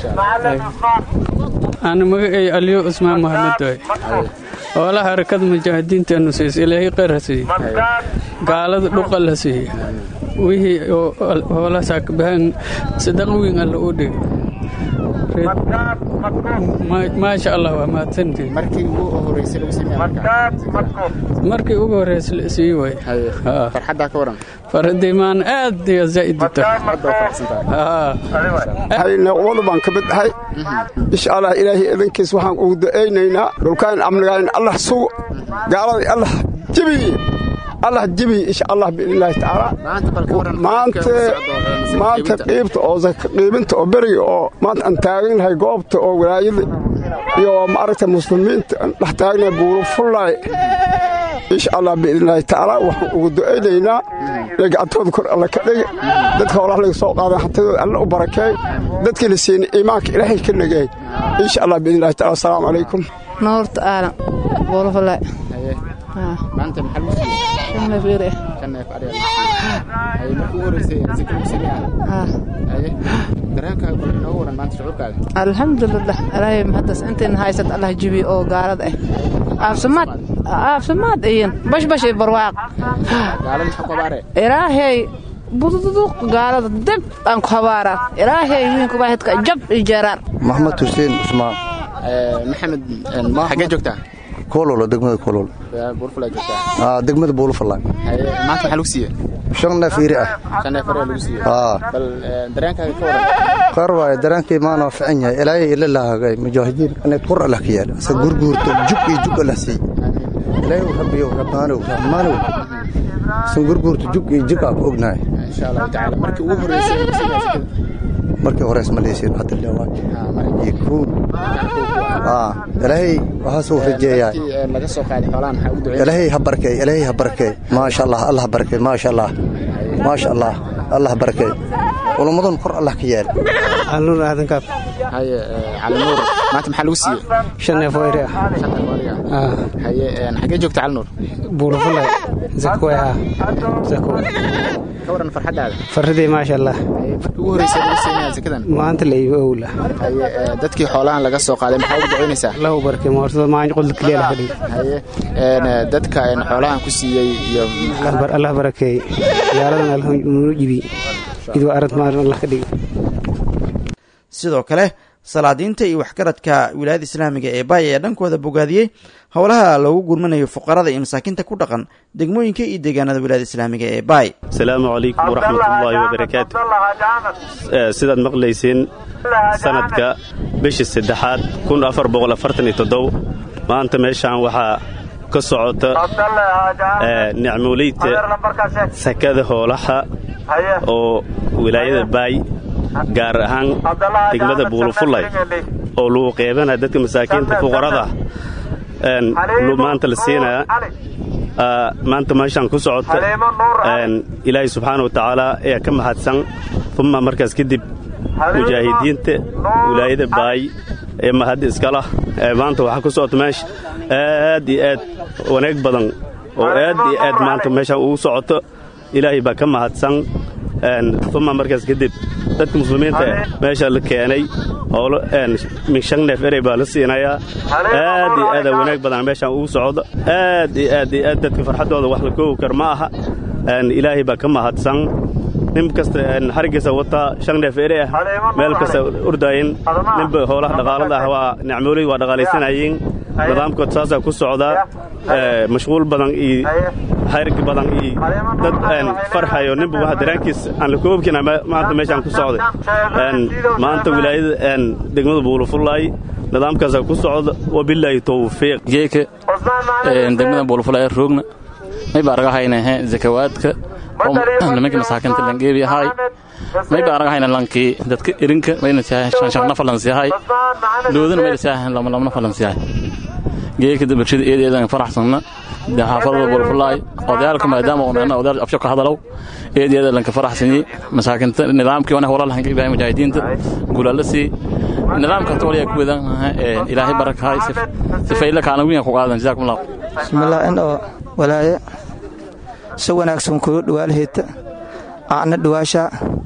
أنا مجاي اليو اسمه محمد دوي ولا حركة مجاهدين تنسيس إلهي قرسي قال دقل هسي وهي ولا ساك بهن صدقوين الأودي ما شاء الله وما تنتي markii ugu horeysay lagu siiyey marka markii ugu horreysay sii way haye ها farxadda ka waran فردي مان آد يا زايد hadda waa faraxsantahay ها naqwadu baan ka mid ahay insha allah ilaahay idankiis waxaan ugu du'aynaynaa dhulkaan amnigaan allah sugo gaalada allah jebiye allah jebiye insha allah biidnillaahi tacaala maanta bal ka waran maanta maanta qiibta oo zaka qiibinta oo beriga oo maanta aan taaganahay goobta oo walaayada iyo maaragta muslimiinta aan dhex taagnahay buuru fullaay insha allah biidnillaahi tacaala waxaan ugu du'aynaynaa inay gacantooda kor alla ka dhigi dadka howlaha laga soo qaaday hantidooda alla u barakeey dadkii la siinay iimaanka ilaahay ka nageey insha allah biidnillahi tacaala asalaamu calaykum noorta aalan boolofalay haye maanta maxaa lagu siiyey shan neef eer kan neef ariga lagu siiyey haye markii ugu horeysay zake lagu siiyey ah haye dareenkaaga bal inooga waran maanta shucuurkaaga alxamdulilah ilaahay mahaddas intayna haysat allah jibi oo gaalada ah aafsamaad aafsamaad iyin bashbash iyo barwaaq gaalada maxaa ku abaaraya ilaahay budududuq gaalada dib aan ku habaaraa ilaahay wiinku baahidka jab iyo jeeraar maxamed xuseen cusmaan maxamed xaggee joogtaa koololo degmada koolol buurfulaa joogtaa degmada buulufallaan haye maanta maxaa lagu siiyey shan neef iri ah shan neef ariga lagu siiyey aa bal dareenkaaga ka waran qaar waaye dareenkii maanoo fican yahay ilaahay ila lahaagay mujaahidiin inayd qur allah ka yaal asa gurguurto jug iyo jug allah siiy ilaahay rabbiyow rabbaanow rahmaanow san gurguurto jug iyo jug aa ku ognahay insha allahu tacaala markii ugu horeysay lagu siiyey zakada markii horeys ma leesiin hadda leewaay iyo kuun aa ilaahay waxaasuu rajeeyaa markii laga soo qaaday xoolaha maxaa ugu duceeyay ilaahay ha barkay ilaahay ha barkay maasha allah allah ha barkay maasha allah maasha allah allah ha barkay culummadan kor allah ka yaal alnuur aadan kaaf haye cali nuur maanta maxaa lagu siiyey shan neef oo iri ah shan neef ariga ah haye xaggee joogta cali nuur buulafulay zakwe ah zakwe ka waran farxaddaada faridii maasha allah haye markii ugu horeysay lagu siiyey zakadan maanta la iibo owla haye dadkii xoolahan laga soo qaaday maxaa ugu ducaynaysaa lahu barkay moorsada maanyo qolda keliya la fadhiyo haye dadka xoolahan ku siiyey iyo allah barakeey gaaladan allah nuu jibi idwa arad maalin allah ka dhigi sidoo kale salaadiinta iyo waxgaradka wilaayada islaamiga ee baay ayaa dhankooda bogaadiyey howlaha loogu gurmanayo fuqarada iyo masaakiinta ku dhaqan degmooyinka iyo deegaanada wilaayada islaamiga ee baay asalaamu calaykum waraxmatullaahi wabarakaatu sidaad maqlayseen sanadka bishii saddexaad kun afar boqol afartan iyo toddobo maanta meeshaan waxaa ka socota nicmooleyta sakada hoolaha oo wilaayada baay gaar ahaan degmada buulufullay oo lagu qeybana dadka masaakiinta fuqarada maanta la siinaya maanta meeshaan ku socota ilaahay subxaana wa tacaala ayaa ka mahadsan uma markaas kadib mujaahidiinta wilaayada baay ee mahad iskalah ee maanta waxaa ku socota meesha aad iyo aad wanaag badan oo aad iyo aad maanta meeshaan ugu socoto ilaahay baa ka mahadsan uma markaas kadib dadka muslimiinta meesha la keenay oo min shan neef erey baa la siinayaa aad iyo aada wanaag badan meeshaan ugu socdo aad iyo aad iyo aad dadka farxaddooda wax la koogi kar ma aha ilaahay baa ka mahadsan nin kasta xariggiisa wataa shan neef ere ah meel kasta ordaayin ninba howlaha dhaqaalada ah waa nicmooley waa dhaqaalaysanayeen nidaamkood saasaa ku socdaa mashquul badan iyo xarig badan iyo dad farxayo ninba waxa daraankiis aan la koobkina maanta meeshaan ku socday maanta wilaayada degmada buulufullaay nidaamkaasaa ku socda wabilaahi towfiiq geeka degmada buulufullaay roogna may baa aragahayna zakawaadka nimanka masaakinta langeebi ahaay may baa aragahayna lankii dadka irinka mayna siyahay shanshanna falansiyahay doodana mayna siyahay lamlamna falansiyahay geeka bulshada eedeedan faraxsanna xaafadada bulfulaay odayaalka maadaama uunana odayaal afsho ka hadalow eedeeda lanka faraxsanyi masaakinta nidaamkii wana walaal hanka ibrahim mujaahidiinta guulaala sii nidaamka toliya ku wedan ilaahay barakahay sifayla kaana wiina ku qaadan jazaakum allah bismillah in oo walaaye si wanaagsan kugu dhawaalhayta aana dhawaasha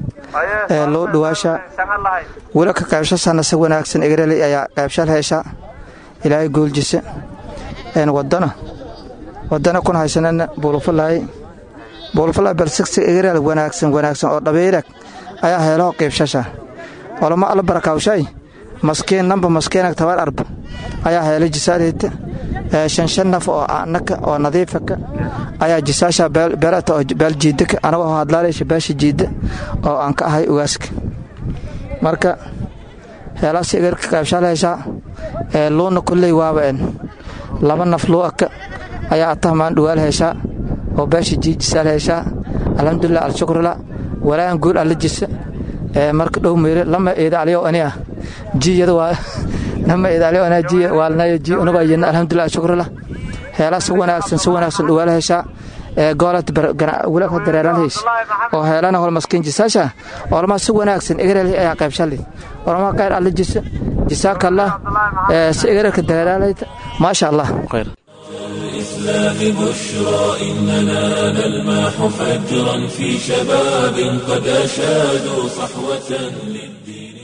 ee loo dhawaasha wila ka qaybshasana si wanaagsan egreli ayaa qaybshal heesha ilaahay gooljisa een wadana wadana kun haysanana buulufalaay buulufalaay balsigsi egrel wanaagsan wanaagsan oo dhabeyrag ayaa heelaho qaybshasha olama alla barakawshay maskiin namba maskiinag tabar arba ayaa heela jisaarhayta shan shan naf oo anaka oo nadiifaka ayaa jisaasha beerata oo baaljiidaka anagoo hadlaalaysha beesha jiidda oo aan ka ahay ugaaska marka heelaasi egarka qaybshaal heeshaa ee luuna kulley waaba en laba naf luu aka ayaa atahmaan dhawaal heeshaa oo beesha jiid jisaal heeshaa alxamdulilah alshukrila walaahan guul alla jisa ee marka dhow meyre lama eeda aliyo ani ah jiyada waa nama eeda aliyo anaa jiya waalnayo ji unuga yina alxamdulilah alshukrila heelaa si wanaagsan si wanaagsan dhawaal heeshaa ee goolad wulaka dareeralhays oo heelana hol maskiin jisaasha olama si wanaagsan egerel ayaa qaybshalid olama qayr alla jisa jisaaka allah si egerelka dareeralhayta maasha allah الإسلام بشرى إننا نلمح فجرا في شباب قد أشادوا صحوة للدين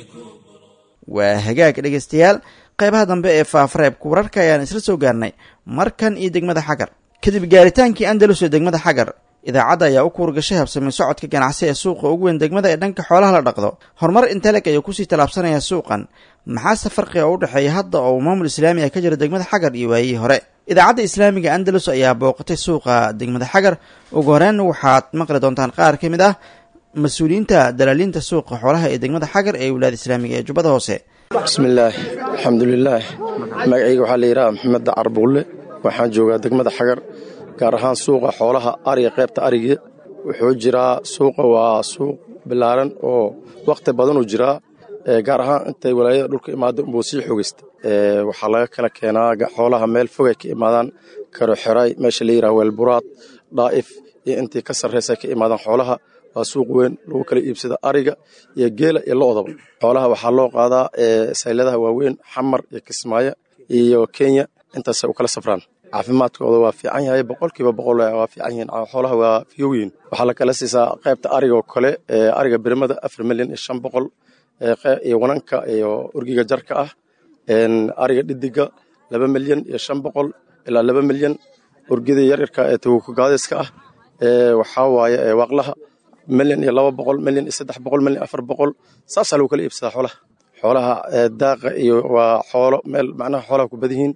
waa hagaag dhegaystayaal qaybaha dambe ee faafareebka wararka ayaan isla soo gaarnay markan iyo degmada xagar kadib gaaritaankii andalus ee degmada xagar idaacadda ayaa u kuurgashay habsamay socodka ganacsi ee suuqa ugu weyn degmada ee dhanka xoolaha la dhaqdo horumar inteleg ayuu kusii tallaabsanayaa suuqan maxaase farqiga u dhexeeya hadda oo uu maamul islaami ah ka jira degmada xagar iyo waayihii hore idaacadda islaamiga andalus ayaa booqatay suuqa degmada xagar ugu horeyn waxaad maqli doontaan qaar ka mid ah mas-uuliyiinta dalaaliinta suuqa xoolaha ee degmada xagar ee wilaayada islaamiga ee jubbada hoose bismillaah alxamdulilaah magacayga waxaa la yidhaha maxamed dacar buulle waxaan joogaa degmada xagar gaar ahaan suuqa xoolaha ariga qaybta ariga wuxuu jiraa suuqa waa suuq bilaaran oo wakhti badanuu jiraa gaar ahaan intay walaayada dhulka imaado unbuu sii xogeysta waxaa laga kala keenaa xoolaha meel fogay ka imaadaan karoxeray meesha la yidhaha weelburaad dhaa'if iyo intii ka sarraysa ka imaadaan xoolaha waa suuq weyn lagu kala iibsada ariga iyo geela iyo lo'daba xoolaha waxaa loo qaadaa sayladaha waaweyn xamar iyo kismaayo iyo kenya intaasay u kala safraan caafimaadkooda waa fiican yahay boqolkiiba boqol waa fiican yihiin xoolaha waa fiyowyiin waxaa la kala siisaa qaybta arigoo kale ariga birimada afar milyan iyo shan boqol iyo wananka iyo urgiga jarka ah ariga dhidiga laba milyan iyo shan boqol ilaa laba milyan urgida yaryarka ee tawukugaadiska ah waxaa waaye waaqlaha milyan iyo laba boqol milyan iyo saddex boqol milyan afar boqol saasaa lagu kala iibsadaa xoolaha xoolaha daaqa iyo waa xoolo meel macnaha xoolaha ku badan yihiin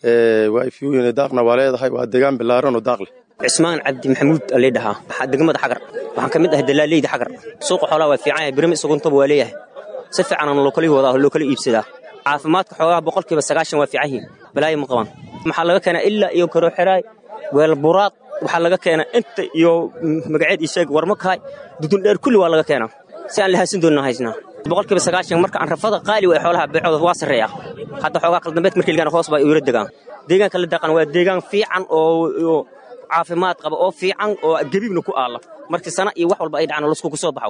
waa ifyooyin daaqna waa leedahay waa degaan bilaaran oo daaq leh cismaan cabdi maxamuud alii dhahaa degmada xagar waxaan ka mid ahay dalaaleyda xagar suuqa xoolaha waa fiican yahay birima isuguntaba waa leeyahay si fiicanaan loo kala wadaa loo kala iibsadaa caafimaadka xoogaha boqolkiiba sagaashan waa fiican yihiin balaayo ma qabaan maxaa laga keenaa ilaa iyo karooxeraay weelburaad waxaa laga keenaa inta iyo magaceed isheeg warmakahay dudundheer kulli waa laga keenaa si aan lahaasin doonna haysnaa boqolkiiba sagaashan marka aan rafada qaali way xoolaha beecooda waa sarreeya hadda xoogaa qaldambeed markii lagaan hoos baa yura degaan deegaanka la daqan waa deegaan fiican oo caafimaad qaba oo fiican oo gebiibna ku aalla markii sana iyo wax walba ay dhacaan laskugu soo baxa waay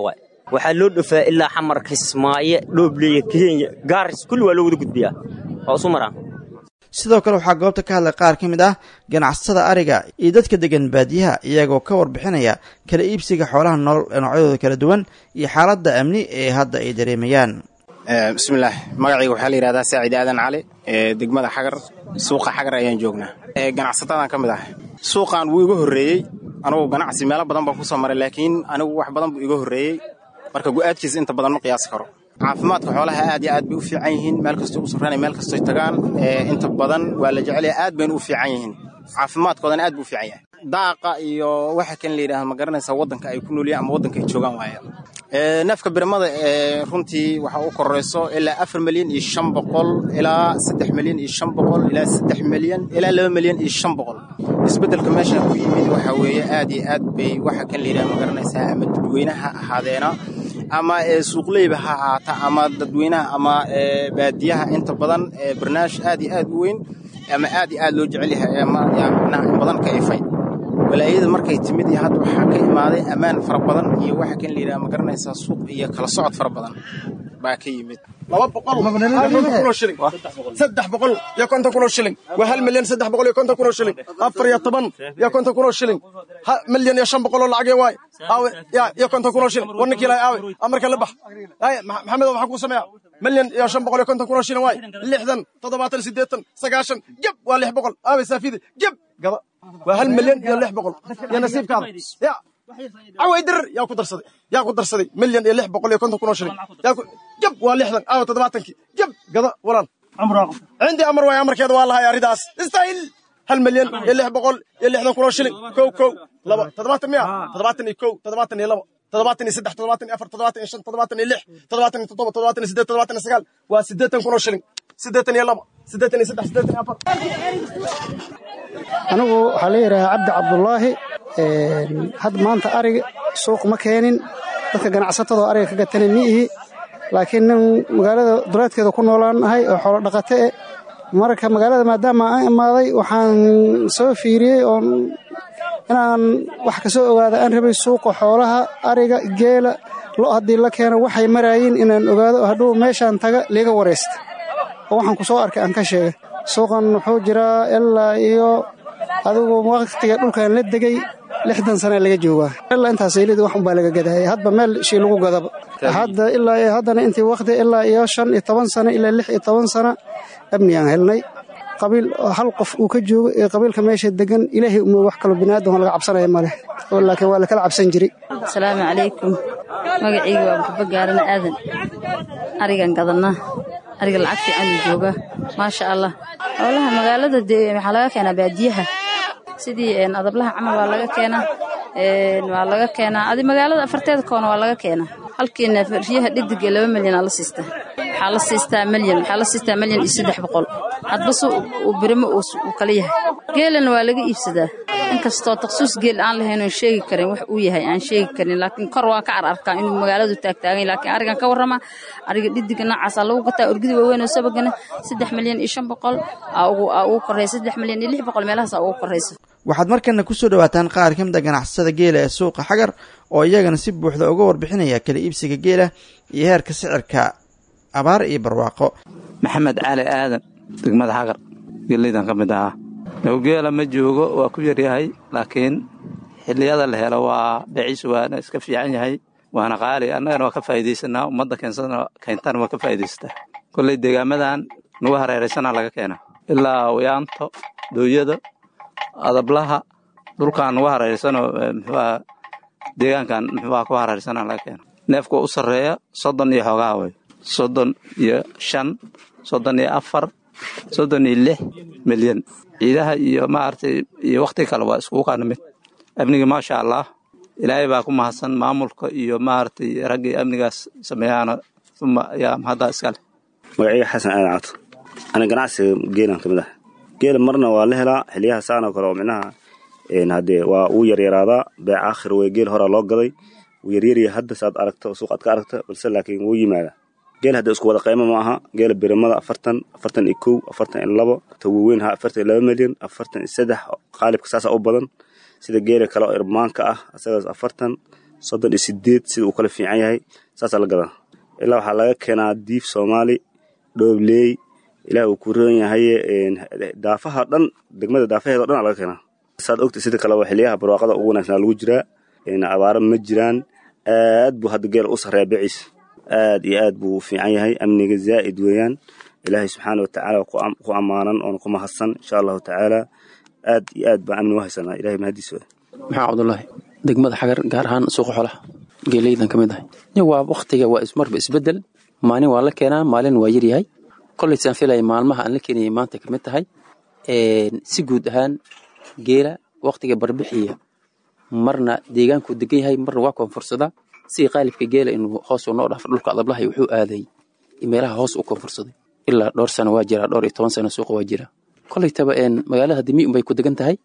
waxaa loo dhofaa ilaa xamar kismaayo dhoobleye kenya gaaris kulli waa loo wada gudbiyaa waa isu maraan sidoo kale waxaa goobta ka hadlay qaar ka mid ah ganacsatada ariga iyo dadka degan baadiyaha iyagoo ka warbixinaya kala iibsiga xoolaha nool ee noocyadooda kala duwan iyo xaaladda amni ee hadda ay dareemayaan bismillaah magacayga waxaa la yidhahdaa saacid aadan cali ee degmada xagar suuqa xagar ayaan joognaa ganacsatadan ka mid ah suuqan wuu iga horreeyey anugu ganacsi meelo badan baan ku soo maray laakiin anigu wax badan buu iga horreeyey marka gu'aadkiisa inta badan ma qiyaasi karo caafimaadka xoolaha aad iyo aad bay u fiican yihiin meel kastoo u safrana meel kastoy tagaan inta badan waa la jecelaya aad bayna u fiican yihiin caafimaadkoodana aad buu u fiican yahay daaqa iyo waxa kan la yidhahda ma garanaysaa waddanka ay ku nooliyaan ama waddanka ay joogaan waaya neefka birmada ee runtii waxa u korayso ilaa afar milyan iyo shan boqol ilaa saddex milyan iyo shan boqol ilaa saddex milyan ilaa laba milyan iyo shan boqol isbeddelka meeshan ku yimid waxa weeye aad iyo aad bay waxa kan la yidhahda ma garanaysaa ama dadweynaha ahaadeena ama suuqleyba ha ahaata ama dadweynaha ama baadiyaha inta badan barnaamij aad iyo aad u weyn ama aad iyo aad loo jecel yahay micnaha in badan ka ifay walaayada markay timid iyo hadda waxaa ka imaaday ammaan fara badan iyo waxa kan la yidhaha ma garanaysaa suuq iyo kala socod fara badan baa ka yimid laba boqol kunoo shilin saddex boqol iyo konton kunoo shilin waa hal milyan saddex boqol iyo konton kunoo shilin afar iyo toban iyo konton kunoo shilin milyan iyo shan boqol oo lacagee waay aawe ya iyo konton kunoo shilin war ninkii lahay aawe amarka la bax ay maxamedo maxaa kuu sameeya milyan iyo shan boqol iyo konton kunoo shilin waay lixdan toddobaatan siddeetan sagaashan geb waa lix boqol aawe saafidi geb gaba waa hal milyan iyo lix boqol iyo nasiibkaada ya caway dirir yaa ku darsaday yaa ku darsaday milyan iyo lix boqol iyo konton kunoo shilin yaa ku jab waa lixdan aawa toddobaatankii jab gada walaan cindii amar waay amarkeeda waa lahay arridaas istaahil hal milyan iyo lix boqol iyo lixdan kunoo shilin kow kow laba toddobaatan miya toddobaatan iyo kow toddobaatan iyo laba toddobaatan iyo saddex toddobaatan iyo afar toddobaatan iyo shan toddobaatan iyo lix toddobaatan iyo toddoba toddobaatan iyo siddeed toddobaatan iyo sagaal waa siddeetan kunoo shilin siddeetan iyo laba siddeetan iyo saddex siddeetan iyo afar anigu waxaa la yidhahaa cabdi cabdulaahi had maanta ariga suuq ma keenin dadka ganacsatadoo ariga ka gatana mi ihi laakiin nin magaalada duleedkeeda ku noolaan ahay oo xoolo dhaqate e marka magaalada maadaama aan imaaday waxaan soo fiiriyey oon inaan wax ka soo ogaada aan rabay suuqa xoolaha ariga geela lo haddii la keeno waxay maraayiin inaan ogaado hadhuu meeshaan taga liiga waraysta oo waxaan ku soo arkay aan ka sheegay suuqan wuxuu jiraa ilaa iyo adigu waqtiga dhulkan la degay lixdan sana laga joogaa ilaa intaas eelida wax unbaa laga gadaya hadba meel shii lagu gadaba hadda ilaa iyo haddana intii waqti ilaa iyo shan iyo toban sano ilaa lix iyo toban sano amnigaan helnay qabiil hal qof uu ka joogo ee qabiilka meesha degan ilaahay uma wax kaloo biniaadan laga cabsanaya maleh laakiin waa lakala cabsan jiray asalaamu calaykum magacayga waa maxba gaarana aadan arigan gadanaa ariga lacag fiican uu joogaa maasha allah xoolaha magaalada dee waxaa laga keenaa baadiyaha sidii adablaha camal waa laga keenaa waa laga keenaa adi magaalada afarteeda koona waa laga keenaa halkiina riyaha dhidig ee laba milyan aa la siistaa waxaa la siistaa milyan waxaa la siistaa milyan iyo saddex boqol hadbase uu birimo uu kala yahay geelana waa laga iibsadaa inkastoo taksuus geel aan lahayn oon sheegi karin wax uu yahay aan sheegi karin laakiin kor waan ka cararkaa inuu magaaladu taagtaagan laakiin arigan ka warrama ariga dhidiga noocaasaa lagu gataa orgida waaweyn oo sabagana saddex milyan iyo shan boqol aa ugu korreysa saddex milyan iyo lix boqol meelahaasaa ugu korreysa waxaad markana ku soo dhowaataan qaar ka mid a ganacsatada geela ee suuqa xagar oo iyagana si buuxda uga warbixinaya kala iibsiga geela iyo heerka sicirka abaar iyo barwaaqo maxamed cali aadan degmada xagar geeleydan ka mid ahaa dhowgeela ma joogo waa ku yaryahay laakiin xilliyada la helo waa beeciisu waana iska fiican yahay waana qaali annagana waa ka faa'iidaysanaa ummadda keensana keentana waa ka faa'iidaysataa kolley deegaamadan nagu hareeraysana laga keena ilaa wayaanto dooyada adablaha dhulkan nagu hareeraysanoo muxuuaha deegaankan muxuuaha ku hareeraysana laga keena neefka u sarreeya soddon iyo xoogaha wey soddon iyo shan soddon iyo afar soddon iyo lix milyan ciidaha iyo maaragtay iyo wakhti kale waa iskugu qaana mid amniga maasha allah ilaahay baa ku mahadsan maamulka iyo maaragtay raggii amnigaas sameeyaana uma ayaa mahaddaa iska leh magacayga xasan aadan cabto ana ganacsiga geelan ka mid ah geela marna waa la helaa xiliyaha saanoo kale oo micnaha haddee waa uu yaryaraadaa beec aakhir wey geel horaa loo gaday wuu yaryarya hadda saad aragto suuq aad ka aragta balse laakiin wuu yimaadaa geel hadda isku wada qaymo ma aha geela birimada afartan afartan iyo kow afartan iyo labo ta waaweyn ha afartan iyo laba milyan afartan iyo saddex qaalibka saasaa u badan sida geela kale oo irmaanka ah asagaas afartan soddon iyo sideed sida uu kala fiican yahay saasaa la gadaa ilaa waxaa laga keenaa diif soomaali dhoobley ilaah uu ku roon yahay daafaha dhan degmada daafaheeda o dhan aa laga keenaa saad ogta sida kaleba xiliyaha barwaaqada ugu wanaagsanaa lagu jiraa abaaro ma jiraan aad buu hadda geela u sarreeya biciis aad iyo aad buu u fiican yahay amniga zaa'id weeyaan ilaahay subxaana watacaala ku ammaanan oona ku mahadsan insha allahu tacaala aad iyo aad baan amni u haysanaa ilahay mahadiis wey maxaa cabdullaahi degmada xagar gaar ahaan suuqa xolaha geeleydan ka mid ahay waa waktiga waa ismarba isbedel maalin waa la keenaa maalin waa yaryahay kolleysaan filaya maalmaha aan la keenayay maanta ka mid tahay si guud ahaan geela waktiga barbixiya marna deegaankuu degan yahay marna waa koonfursadaa sidii qaalibka geela inuu hoos u noo dhaafo dhulka adablahay wuxuu aaday meelaha hoos u koonfursaday ilaa dhowr sano waa jiraa dhowr iyo toban sano suuqa waa jira koleytaba magaalada dimi unbay ku degan tahay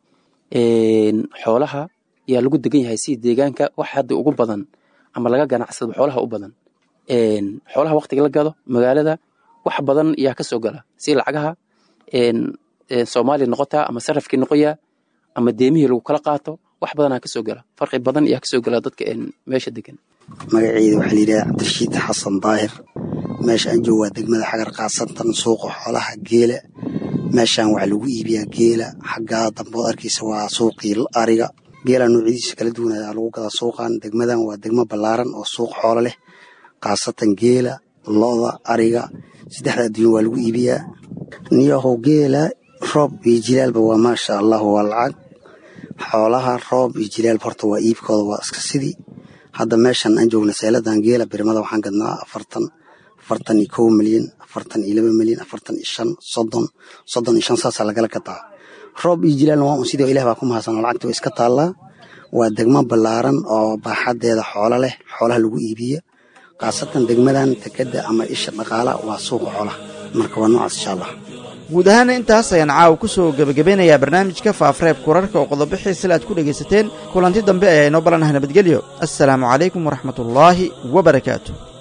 xoolaha yaa lagu degan yahay sidii deegaanka wax hadda ugu badan ama laga ganacsado xoolaha u badan xoolaha waktiga la gado magaalada wax badan yaa ka soo gala si lacagaha soomaaliya noqotaa ama sarafkii noqoyaa ama deemihii lagu kala qaato wax badanaa ka soo gala farqi badan yaa ka soo gala dadka meesha degan magaceeda waxaa layidhaha cabdirashiid xasan daahir meesha aan joogo waa degmada xagar kaasantan suuqa xoolaha geela meeshaan waxaa lagu iibiyaa geela xaggaa dambood arkaysa waa suuqii ariga geela noocyadiisa kala duwan ayaa lagu gadaa suuqan degmadan waa degmo ballaaran oo suuq xoolo leh khaasatan geela loda ariga saddexda adduunya waa lagu iibiyaa niyahow geela roob iyo jilaalba waa maasha allah waa lacag xoolaha roob iyo jilaalba horta waa iibkooda waa iska sidii hadda meeshan aan joogna seeladan geela birmada waxaan gadnaa afartan afartan iyo kow milyan afartan iyo laba milyan afartan iyo shan soddon soddon iyo shan saasaa lagala gataa roob iyo jilaalna waa un sidii ilah baa ku mahadsan oo lacagta waa iska taallaa waa degmo ballaaran oo baaxadeeda xoolo leh xoolaha lagu iibiyo khaasatan degmadan tekeda ama isha dhaqaala waa suuqa xoolaha marka waa noocaas insha allah guud ahaana intaas ayaan caawa ku soo gebagabeynayaa barnaamijka faafareebka wararka oo qodobo xiisale aad ku dhegaysateen kulanti dambe ayaa inoo balanahay nabadgelyo assalaamu calaykum waraxmatullaahi wa barakaatu